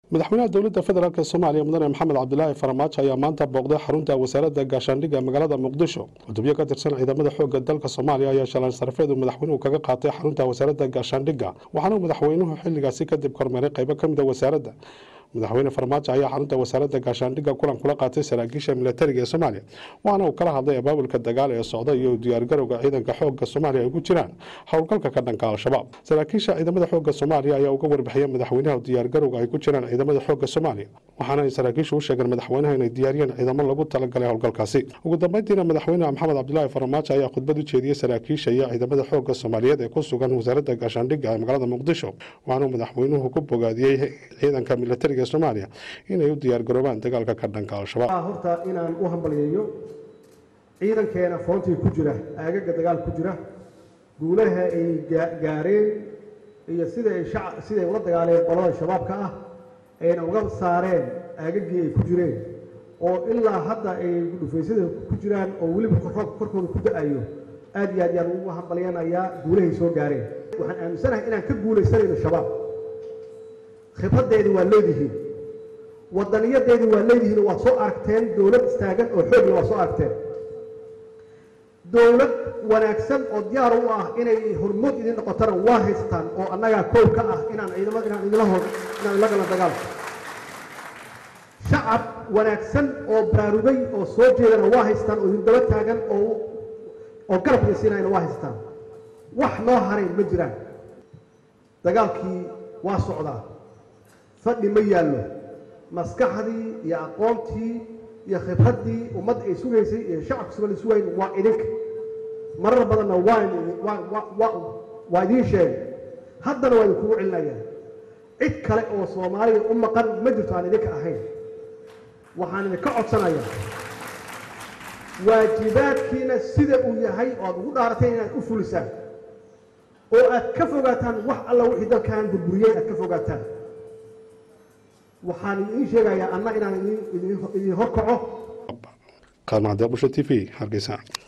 madaxweynaha dowladda federaalk soomaaliya mudane maxamed cabdilaahi faramaajo ayaa maanta booqday xarunta wasaaradda gaashaandhigga magaalada muqdisho gudubyo ka tirsan ciidamada xoogga dalka soomaaliya ayaa shalaan sarafeedu madaxweynuhu kaga qaatay xarunta wasaaradda gaashaandhigga waxaana madaxweynuhu xilligaasi kadib kormeeray qaybo ka mid a wasaaradda madaxweyne farmaajo ayaa xarunta wasaaradda gaashaandhigga kulan kula qaatay saraakiisha milatariga ee soomaaliya waxaana uu kala hadlay abaabulka dagaal ee socda iyo diyaargarowga ciidanka xoogga soomaaliya ay ku jiraan howlgalka ka dhanka al-shabaab saraakiisha ciidamada xoogga soomaaliya ayaa uga warbixiyay madaxweynaha diyaargarowga ay ku jiraan ciidamada xoogga soomaaliya waxaana ay saraakiishu u sheegeen madaxweynaha inay diyaariyeen ciidamo lagu talagalay howlgalkaasi ugu dambeyntiina madaxweyne maxamed cabdilaahi farmaajo ayaa khudbad u jeediyey saraakiisha iyo ciidamada xoogga soomaaliyeed ee ku sugan wasaaradda gaashaandhigga ee magaalada muqdisho waxaanuu madaxweynuhu ku bogaadiyey ciidanka milatariga ee soomaaliya inay u diyaargaroobaan dagaalka ka dhanka al-shabaab horta inaan u hambalyeeyo ciidankeena foontii ku jira aagaga dagaal ku jira guulaha ay gaareen iyo sida ay shac siday ula dagaaleen qolada shabaabka ah ayna uga saareen aagagii ay ku jireen oo ilaa hadda ay dhufaysyada ku jiraan oo weliba roobka korkooda ku da-ayo aad iyo aad yaan ugu hambalyanayaa guulahay soo gaareen waxaan aaminsanahay inaan ka guulaysanayno shabaab khibraddeedi waa leedihiin wadaniyadeedii waa leedihiin waad soo aragteen dowlad istaagan oo xoogla waad soo aragteen dowlad wanaagsan oo diyaar u ah inay hormood idin noqotana waa haystaan oo annagaa koow ka ah inaan ciidamada inaan idinla hor inaan ila galan dagaalka shacab wanaagsan oo baraarugay oo soo jeedana waa haystaan oo idin daba taagan oo oo garab idinsiinayana waa haystaan wax noo haray ma jiraan dagaalkii waa socdaa fadhi ma yaallo maskaxdii iyo aqoontii iyo khibraddii ummadda ay sugaysay iyo shacabka sugan sugayn waa idinka marar badanna waa waa idiin sheegay haddana waa idinkugu celinayaa cid kale oo soomaaliya u maqan ma jirto aan idinka ahayn waxaan idinka codsanayaa waajibaadkiina sida uu yahay oo aad ugu dhaarateen inaad u fulisaan oo aad ka fogaataan wax alla wixii dalkan burburiyey aad ka fogaataan waxaan idiin sheegayaa anna inaan idin horkaco qaadmacdee busha t v hargeysa